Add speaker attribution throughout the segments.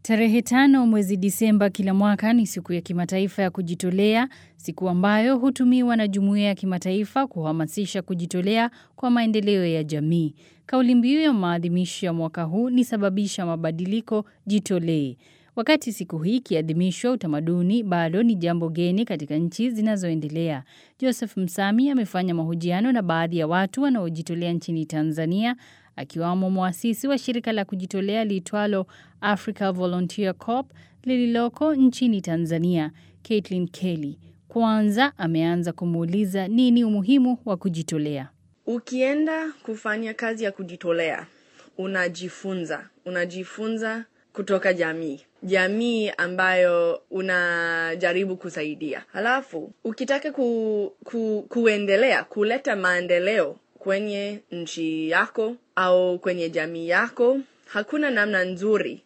Speaker 1: Tarehe tano mwezi Disemba kila mwaka ni siku ya kimataifa ya kujitolea, siku ambayo hutumiwa na jumuiya ya kimataifa kuhamasisha kujitolea kwa maendeleo ya jamii. Kauli mbiu ya maadhimisho ya mwaka huu ni sababisha mabadiliko, jitolee. Wakati siku hii ikiadhimishwa, utamaduni bado ni jambo geni katika nchi zinazoendelea. Joseph Msami amefanya mahojiano na baadhi ya watu wanaojitolea nchini Tanzania, akiwamo mwasisi wa shirika la kujitolea liitwalo Africa Volunteer Corp lililoko nchini Tanzania, Caitlin Kelly. Kwanza ameanza kumuuliza nini umuhimu wa kujitolea.
Speaker 2: Ukienda kufanya kazi ya kujitolea, unajifunza, unajifunza kutoka jamii, jamii ambayo unajaribu kusaidia. Halafu ukitaka ku, ku, kuendelea kuleta maendeleo kwenye nchi yako au kwenye jamii yako, hakuna namna nzuri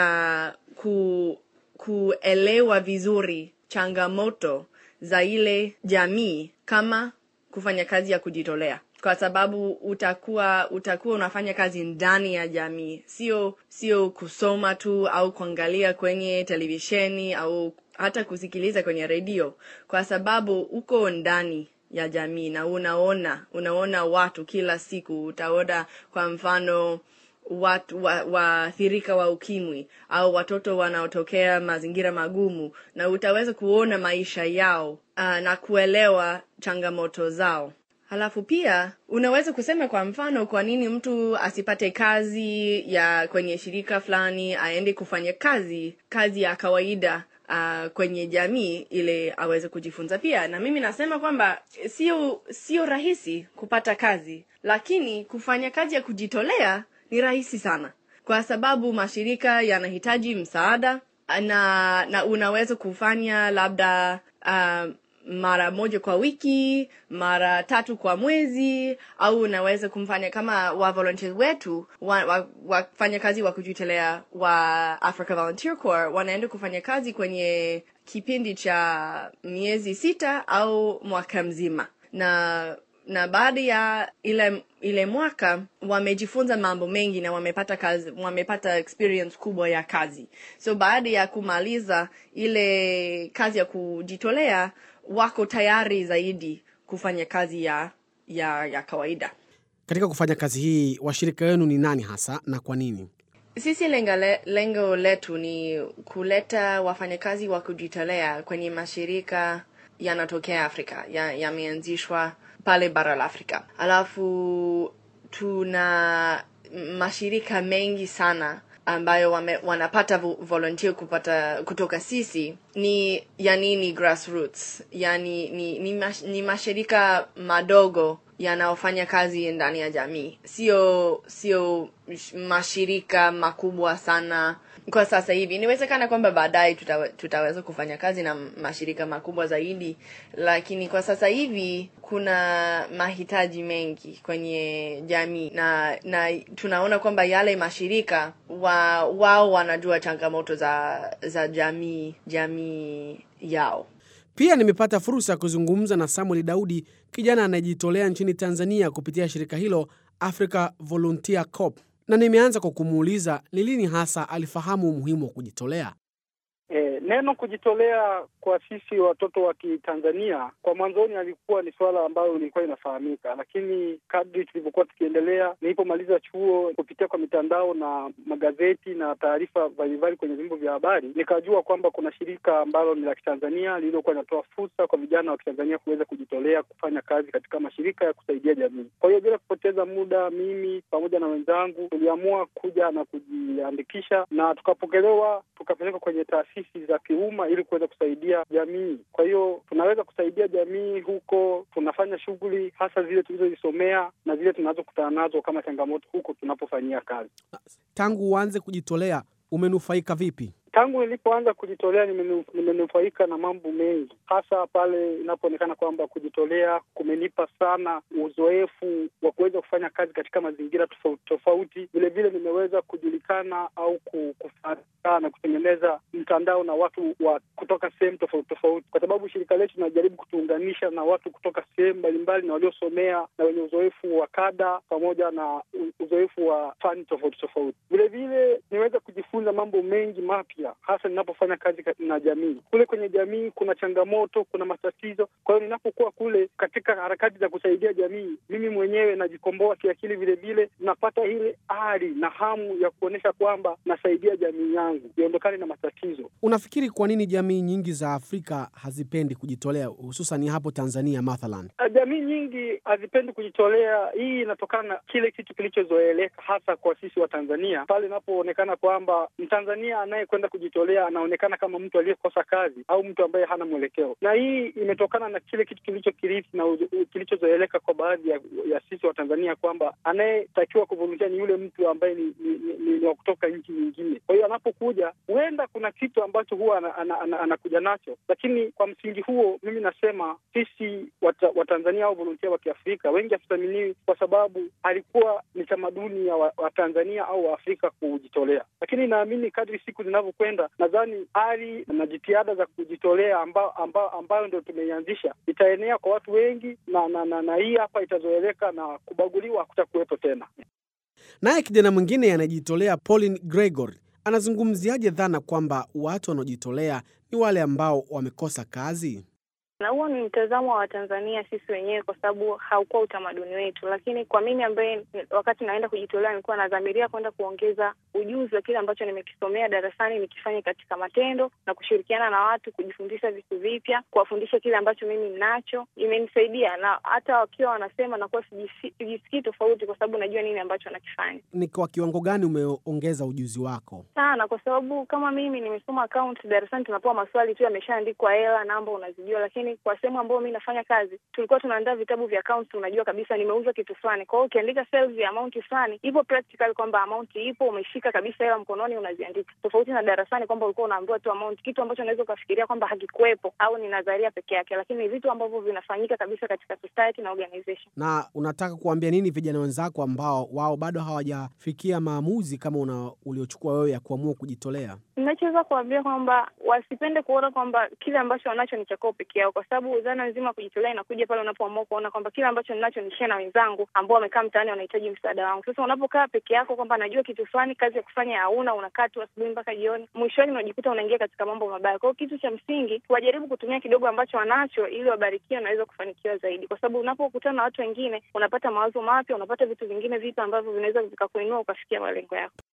Speaker 2: ya ku, kuelewa vizuri changamoto za ile jamii kama kufanya kazi ya kujitolea kwa sababu utakuwa utakuwa unafanya kazi ndani ya jamii sio sio kusoma tu au kuangalia kwenye televisheni au hata kusikiliza kwenye redio kwa sababu uko ndani ya jamii na unaona unaona watu kila siku utaona kwa mfano watu waathirika wa, wa ukimwi au watoto wanaotokea mazingira magumu na utaweza kuona maisha yao uh, na kuelewa changamoto zao halafu pia unaweza kusema kwa mfano kwa nini mtu asipate kazi ya kwenye shirika fulani aende kufanya kazi kazi ya kawaida uh, kwenye jamii ili aweze kujifunza pia na mimi nasema kwamba sio sio rahisi kupata kazi lakini kufanya kazi ya kujitolea ni rahisi sana kwa sababu mashirika yanahitaji msaada na na unaweza kufanya labda uh, mara moja kwa wiki mara tatu kwa mwezi au unaweza kumfanya kama wa volunteers wetu wafanya wa, wa kazi wa kujitolea wa africa volunteer corps wanaenda kufanya kazi kwenye kipindi cha miezi sita au mwaka mzima na na baada ya ile ile mwaka wamejifunza mambo mengi na wamepata kazi wamepata experience kubwa ya kazi so baada ya kumaliza ile kazi ya kujitolea wako tayari zaidi kufanya kazi ya ya ya kawaida
Speaker 3: katika kufanya kazi hii washirika wenu ni nani hasa na kwa nini
Speaker 2: sisi lengo, le, lengo letu ni kuleta wafanyakazi wa kujitolea kwenye mashirika yanatokea afrika yameanzishwa ya pale bara la afrika alafu tuna mashirika mengi sana ambayo wame, wanapata volunteer kupata kutoka sisi ni yani ni grassroots yani ni, ni, mash, ni mashirika madogo yanaofanya kazi ndani ya jamii sio sio mashirika makubwa sana kwa sasa hivi inawezekana kwamba baadaye tutawe, tutaweza kufanya kazi na mashirika makubwa zaidi lakini kwa sasa hivi kuna mahitaji mengi kwenye jamii na na tunaona kwamba yale mashirika wa, wao wanajua changamoto za za jamii jamii yao
Speaker 3: pia nimepata fursa ya kuzungumza na samuel daudi kijana anayejitolea nchini tanzania kupitia shirika hilo africa volunteer corp na nimeanza kwa kumuuliza ni lini hasa alifahamu umuhimu wa kujitolea
Speaker 4: E, neno kujitolea kwa sisi watoto wa Kitanzania kwa mwanzoni alikuwa ni suala ambalo lilikuwa inafahamika, lakini kadri tulivyokuwa tukiendelea, nilipomaliza chuo, kupitia kwa mitandao na magazeti na taarifa mbalimbali kwenye vyombo vya habari, nikajua kwamba kuna shirika ambalo ni la Kitanzania lililokuwa linatoa fursa kwa vijana wa Kitanzania kuweza kujitolea kufanya kazi katika mashirika ya kusaidia jamii. Kwa hiyo bila kupoteza muda, mimi pamoja na wenzangu tuliamua kuja na kujiandikisha na tukapokelewa, tukapelekwa kwenye taasisi taasisi za kiumma ili kuweza kusaidia jamii. Kwa hiyo tunaweza kusaidia jamii huko, tunafanya shughuli hasa zile tulizozisomea na zile tunazokutana nazo kama changamoto huko tunapofanyia kazi.
Speaker 3: Tangu uanze kujitolea, umenufaika vipi?
Speaker 4: Tangu nilipoanza kujitolea nimenufaika na mambo mengi, hasa pale inapoonekana kwamba kujitolea kumenipa sana uzoefu wa kuweza kufanya kazi katika mazingira tofauti tofauti. Vilevile nimeweza kujulikana au kufahamika na kutengeneza mtandao na watu wa kutoka sehemu tofauti tofauti, kwa sababu shirika letu linajaribu kutuunganisha na watu kutoka sehemu mbalimbali na waliosomea na wenye uzoefu wa kada pamoja na uzoefu wa fani tofauti tofauti. Vilevile niweza najifunza mambo mengi mapya, hasa ninapofanya kazi na jamii. Kule kwenye jamii kuna changamoto, kuna matatizo. Kwa hiyo ninapokuwa kule katika harakati za kusaidia jamii, mimi mwenyewe najikomboa kiakili, vile vile napata ile ari na hamu ya kuonyesha kwamba nasaidia jamii yangu iondokane na matatizo.
Speaker 3: Unafikiri kwa nini jamii nyingi za Afrika hazipendi kujitolea, hususan hapo Tanzania mathalan?
Speaker 4: Jamii nyingi hazipendi kujitolea. Hii inatokana na kile kitu kilichozoeleka hasa kwa sisi wa Tanzania, pale inapoonekana kwamba Mtanzania anayekwenda kujitolea anaonekana kama mtu aliyekosa kazi au mtu ambaye hana mwelekeo, na hii imetokana na kile kitu kilichokirithi na kilichozoeleka kwa baadhi ya, ya sisi wa Tanzania kwamba anayetakiwa kuvolunteer ni yule mtu ambaye ni, ni, ni, ni wa kutoka nchi nyingine. Kwa hiyo anapokuja, huenda kuna kitu ambacho huwa anakuja ana, ana, ana, ana nacho, lakini kwa msingi huo mimi nasema sisi Watanzania au volunteer wa Kiafrika wengi hatuthaminiwi kwa sababu alikuwa ni tamaduni ya Watanzania wa au Waafrika kujitolea, lakini naamini kadri siku zinavyokwenda, nadhani hali na jitihada za kujitolea ambayo amba, ambayo ndio tumeianzisha itaenea kwa watu wengi na, na, na, na hii hapa itazoeleka na kubaguliwa hakutakuwepo tena.
Speaker 3: Naye kijana mwingine anayejitolea Pauline Gregor anazungumziaje dhana kwamba watu wanaojitolea ni wale ambao wamekosa kazi?
Speaker 5: na huo ni mtazamo wa Watanzania sisi wenyewe, kwa sababu haukuwa utamaduni wetu. Lakini kwa mimi ambaye wakati naenda kujitolea nilikuwa nadhamiria kwenda kuongeza ujuzi wa kile ambacho nimekisomea darasani, nikifanye katika matendo na kushirikiana na watu, kujifundisha vitu vipya, kuwafundisha kile ambacho mimi ninacho. Imenisaidia na hata wakiwa wanasema nakuwa sijisikii tofauti, kwa sababu najua nini ambacho nakifanya.
Speaker 3: Ni kwa kiwango gani umeongeza ujuzi wako?
Speaker 5: Sana, kwa sababu kama mimi nimesoma account darasani, tunapewa maswali tu yameshaandikwa, hela, namba unazijua, lakini kwa sehemu ambayo mi nafanya kazi tulikuwa tunaandaa vitabu vya accounts, unajua kabisa nimeuza kitu fulani. Kwa hiyo ukiandika sales ya amount fulani, ipo practical kwamba amount ipo, umeshika kabisa hela mkononi unaziandika, tofauti na darasani kwamba ulikuwa unaambiwa tu amount, kitu ambacho unaweza ukafikiria kwamba hakikuwepo au ni nadharia peke yake, lakini ni vitu ambavyo vinafanyika kabisa katika society na organization.
Speaker 3: Na unataka kuambia nini vijana wenzako ambao wao bado hawajafikia maamuzi kama una uliochukua wewe ya kuamua kujitolea?
Speaker 5: Ninachoweza kuambia kwamba wasipende kuona kwamba kile ambacho wanacho ni cha kwao peke yao, kwa sababu dhana nzima kujitolea inakuja pale unapoamua kuona kwamba kile ambacho ninacho ni share na wenzangu ambao wamekaa mtaani wanahitaji msaada wangu. Sasa unapokaa peke yako kwamba najua kitu fulani, kazi ya kufanya hauna, unakaa tu asubuhi mpaka jioni, mwishoni unajikuta unaingia katika mambo mabaya. Kwa hiyo kitu cha msingi wajaribu kutumia kidogo ambacho wanacho, ili wabarikiwe, naweza kufanikiwa zaidi, kwa sababu unapokutana na watu wengine unapata mawazo mapya, unapata vitu vingine vipya ambavyo vinaweza vikakuinua ukafikia malengo yako.